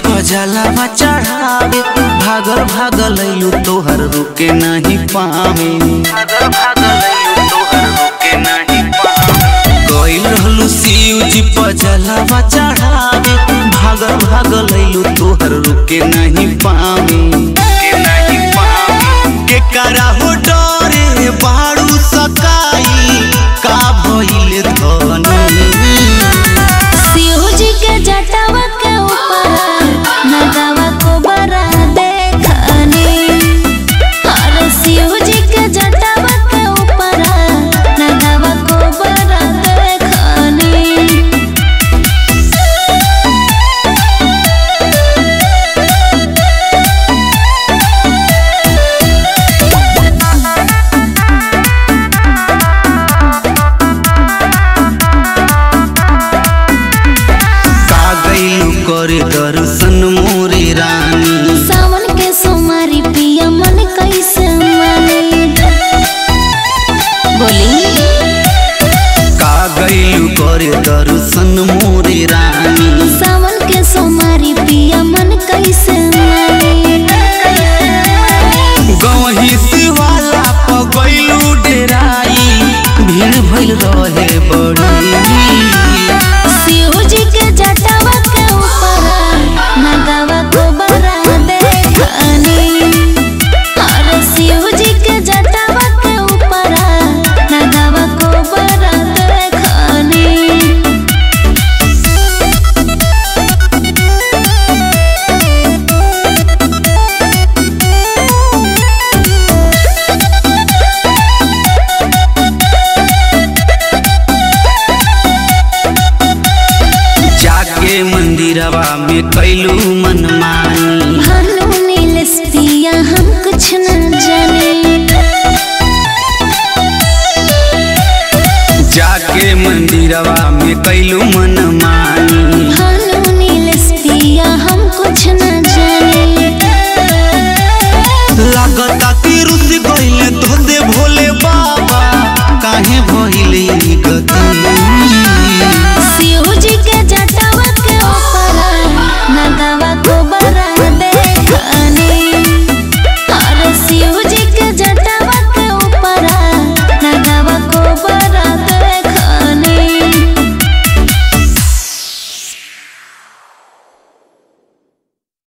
जलावा चढ़ावे भागल भागल अइलू तोहर रुके नहीं पावे भागल भागल अइलू तोहर रुके नहीं पावे गइल रहलू शिव जी पर जलावा चढ़ावे भागल भागल अइलू तोहर रुके नहीं पावे रुके नहीं पावे के करा हो डरे बाड़ू सकाई का भइल धनी शिव जी के जटावा के ऊपर नगावा को बरा देखनी अरे शिव जी के जटावा के ऊपर नगावा को बरा देखनी का गइलू करे दर्शन मोरे रानी सावन के सोमारी पिया मन कैसे माने बोली का गइलू करे दर्शन मोरे रानी सावन के सोमारी पिया मन कैसे माने गवही शिवाला प गइलू डेराई भीड़ भइल रहे बड़ी शिव जी के जटावा के ऊपर नगावा को बरा देखनी अरे शिव जी के जटावा के ऊपर नगावा को बरा देखनी जाके मंदिरवा में कैलू मनमानी भानु नीलेश पिया हम कुछ न जाने जाके मंदिरवा में कैलू मनमानी